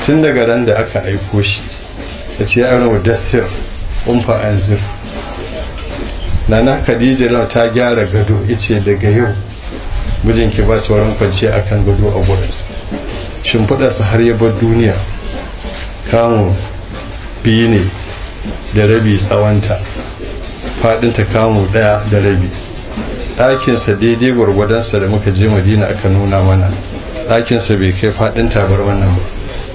tun daga ran da aka aiko shi ya ce ya rawa dasir umfa anzir nana khadija ta gyara gado ice daga yau mijinki ba sauran kwanciya akan gado a gurinsa shimfiɗarsa har ya bar duniya kamun biyu ne da rabi tsawonta faɗinta kamu ɗaya da rabi ɗakinsa daidai gwargwadonsa da muka je madina aka nuna mana ɗakinsa bai kai faɗin tabar wannan ba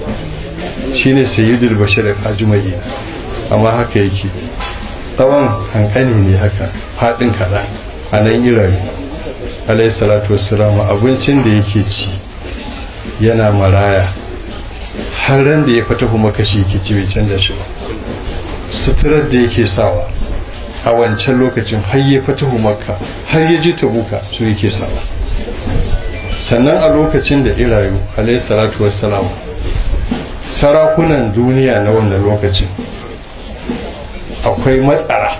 shi ne sayyidul bashir ajumai amma haka yake tsawon hankali ne haka faɗin kaɗan a nan irabi alayhi salatu wassalamu abincin da yake ci yana maraya har ran da ya fata kuma kashi yake ci bai canza shi ba suturar da yake sawa a wancan lokacin har ya fatahu makka har ya ji tabuka su yake sawa sannan a lokacin da irayu alayhi salatu wassalam sarakunan duniya na wannan lokacin akwai matsara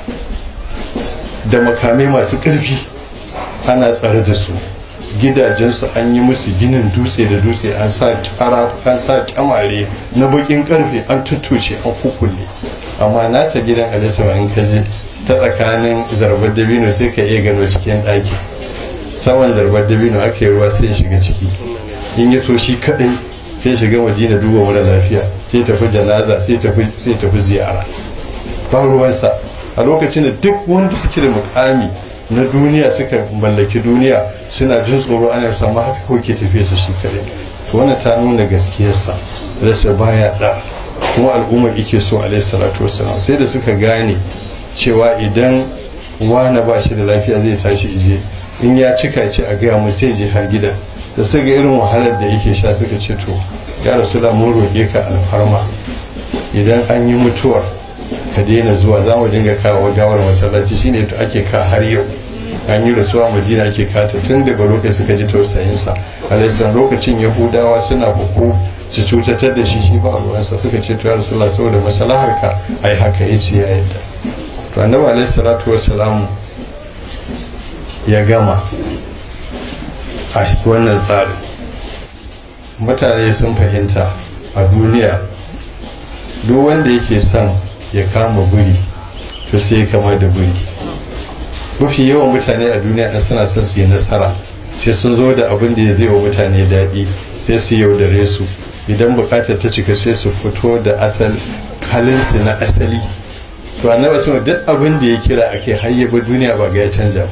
da makamai masu ƙarfi ana tsare da su gidajensu an yi musu ginin dutse da dutse an sa tara an sa kyamare na bakin karfe an tuttushe an kukulle amma nasa gidan alisama in ka je ta tsakanin zarbar dabino sai ka iya gano cikin ɗaki saman zarbar dabino aka yi ruwa sai ya shiga ciki in ya so shi kaɗai sai shiga madina duba mara lafiya sai tafi janaza sai tafi sai tafi ziyara ba ruwansa a lokacin da duk wanda suke da mukami na duniya suka mallaki duniya suna jin tsoro ana samu haka kawai ke tafiya su shi kaɗai to wannan ta nuna gaskiyarsa rasa baya da kuma al'ummar ike so alaihi salatu wasalam sai da suka gane cewa idan wani ba shi da lafiya zai tashi ije in ya cika ce a gaya mu sai je har gida da suka ga irin wahalar da yake sha suka ce to ya rasu da mun roƙe ka alfarma idan an yi mutuwar ka daina zuwa za mu dinga kawo gawar masallaci shine to ake ka har yau an yi rasuwa madina ake kata tun daga lokacin suka ji tausayinsa alaisan lokacin yahudawa suna buku su cutatar da shi shi ba ruwansa suka ce to ya rasulullah saboda maslahar ka ai haka yace ya yadda to annabi alaihi salatu wassalam ya gama a wannan tsarin mutane sun fahimta a duniya duk wanda yake son ya kama buri to sai ya kama da buri mafi yawan mutane a duniya ɗin suna son su yi nasara sai sun zo da abin da ya zai wa mutane daɗi sai su yaudare su idan bukatar ta cika sai su fito da asal halinsu na asali to annabi sun duk abin da ya kira ake hayyaba duniya ba ga ya canja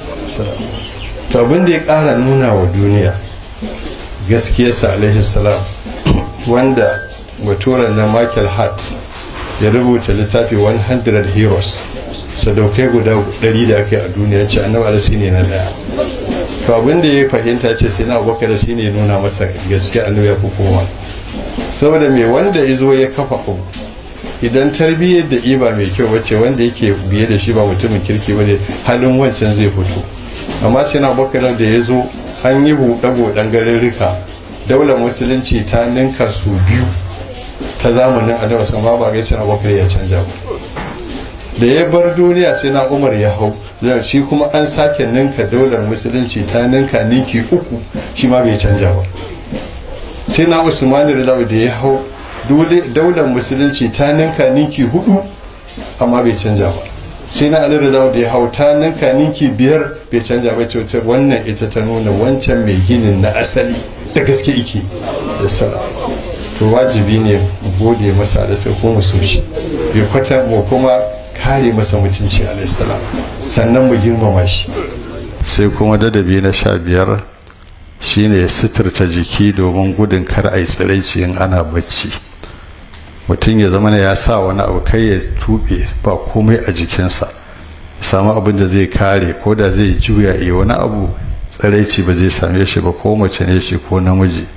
to abin da ya ƙara nuna wa duniya gaskiyarsa alaihi salam wanda baturan na michael hart ya rubuta littafi 100 heroes sadaukai guda 100 da aka yi a duniya ce annabi alasi ne na daya to abin da ya fahimta ce sai na abubakar shi ne nuna masa gaskiya annabi ya fi kowa saboda mai wanda ya zo ya kafa abu idan tarbiyyar da iba mai kyau wacce wanda yake biye da shi ba mutumin kirki bane halin wancan zai fito amma sai na abubakar da ya zo an yi buɗe-buɗen garurruka daular musulunci ta ninka su biyu ta zamanin annabi sama ba gaisa na bakar ya canja ba da ya bar duniya sai na umar ya hau zai shi kuma an sake ninka daular musulunci ta ninka ninki uku shi ma bai canja ba sai na usmani da da ya hau daular musulunci ta ninka ninki hudu amma bai canja ba sai na ali da ya hau ta ninka ninki biyar bai canja ba ce wannan ita ta nuna wancan mai ginin na asali da gaske ike da salam to wajibi ne mu gode masa da sai kuma so shi bai kwata mu kuma kare masa mutunci alaihissalam sannan mu girmama shi sai kuma dadabi na sha biyar shine suturta jiki domin gudun kar a yi tsiraici in ana bacci mutum ya zama ya sa wani abu kai ya tuɓe ba komai a jikinsa samu abin da zai kare ko da zai juya iya wani abu tsiraici ba zai same shi ba ko mace ne shi ko namiji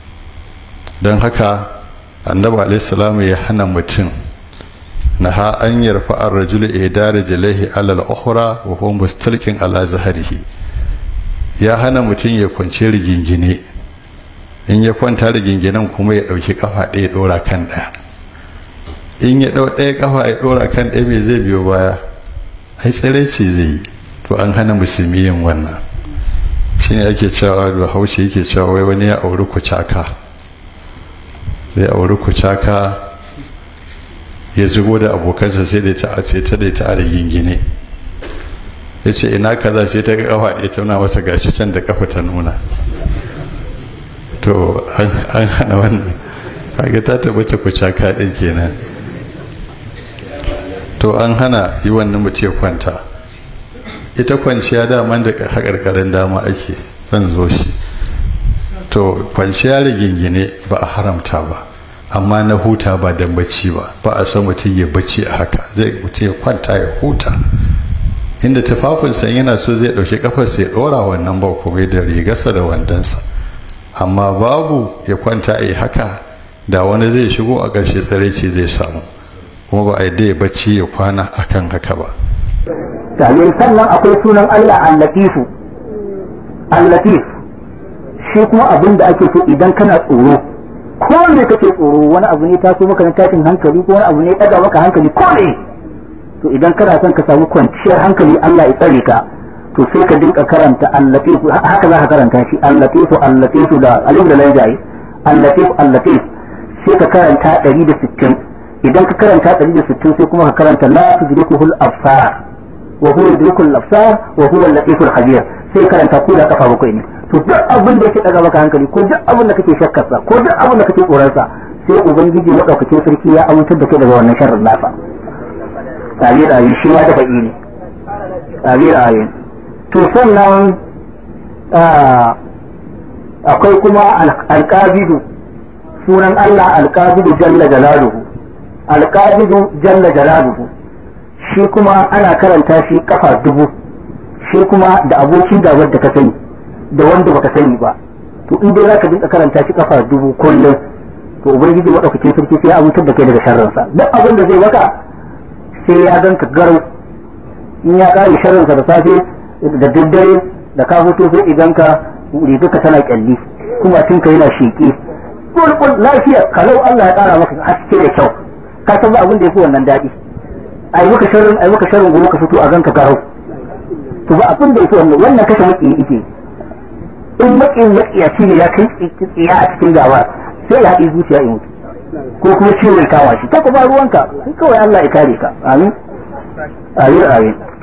don haka annabi alaihissalamu ya hana mutum na ha an yarfa an rajulu idara jalaihi alal ukhra wa huwa mustalqin ala zahrihi ya hana mutum ya kwance rigingine in ya kwanta riginginan kuma ya dauki kafa ɗaya dora kan ɗaya in ya dau ɗaya kafa ya dora kan ɗaya me zai biyo baya ai tsiraici zai yi to an hana musulmi yin wannan shine ake cewa da haushi yake cewa wai wani ya auri kucaka zai auri kucaka ya zugo da abokansa sai da ta ce ta da ta a gingine ya ce ina kaza ce ta ga kafa ɗaya ta nuna masa gashi can da kafa ta nuna to an hana wannan kaga ta tabbata kucaka ɗin kenan to an hana yi wannan mutum ya kwanta ita kwanciya daman da haƙarƙarin dama ake zan zo shi to kwanciya rigingine ba a haramta ba amma na huta ba don bacci ba ba a san mutum ya bacci a haka zai mutum ya kwanta ya huta inda tufafinsa yana so zai ɗauki kafarsa ya ɗora wannan ba kuma da rigarsa da wandonsa amma babu ya kwanta a haka da wani zai shigo a ƙarshe tsaraici zai samu kuma ba a yadda ya bacci ya kwana akan haka ba Dalil sannan akwai sunan Allah al-Latifu al-Latif shi kuma abin da ake so idan kana tsoro ko ne kake tsoro wani abu ne taso maka na tashin hankali ko wani abu ne ɗaga maka hankali ko ne to idan kana son ka samu kwanciyar hankali Allah ya tsare ka to sai ka dinka karanta al-Latif haka za ka karanta shi al-Latif al-Latif da alif da lanjaye al-Latif al-Latif sai ka karanta 160 idan ka karanta 160 sai kuma ka karanta la tudrikuhul absar wa huwa yudrikul absar wa huwa al-latiful khabir sai karanta ko da kafa bakwai ne to duk abin da yake daga maka hankali ko duk abin da kake shakkar sa ko duk abin da kake tsoron sa sai ubangiji madaukakin sarki ya amintar da kai daga wannan sharrin nasa tare da shi ma da faɗi ne tare da ayin to sannan akwai kuma alqabidu sunan Allah alqabidu jalla jalaluhu alqabidu jalla jalaluhu shi kuma ana karanta shi kafa dubu shi kuma da abokin gabar da ka sani da wanda baka sani ba to in dai zaka dinka karanta shi kafa dubu kullum to ubangiji madaukakin sarki sai ya abutar da kai daga sharrinsa duk abin da zai maka sai ya ganka garau in ya kare sharrinsa da safe da daddare da ka fito sai idan ka rigarka tana kyalli kuma tun ka yana sheƙe kulkul lafiya kalau Allah ya kara maka haske da kyau ka san ba abin da yafi wannan daɗi ai maka sharrin ai maka sharrin gobe ka fito a ganka garau to ba abin da yake wannan wannan kashe maki yake in makin makiya shi ne ya kai tsiya a cikin gawa sai ya haɗi zuciya in mutu ko kuma ciwo ya kawa shi ka ba ruwanka sai kawai Allah ya kare ka amin amin amin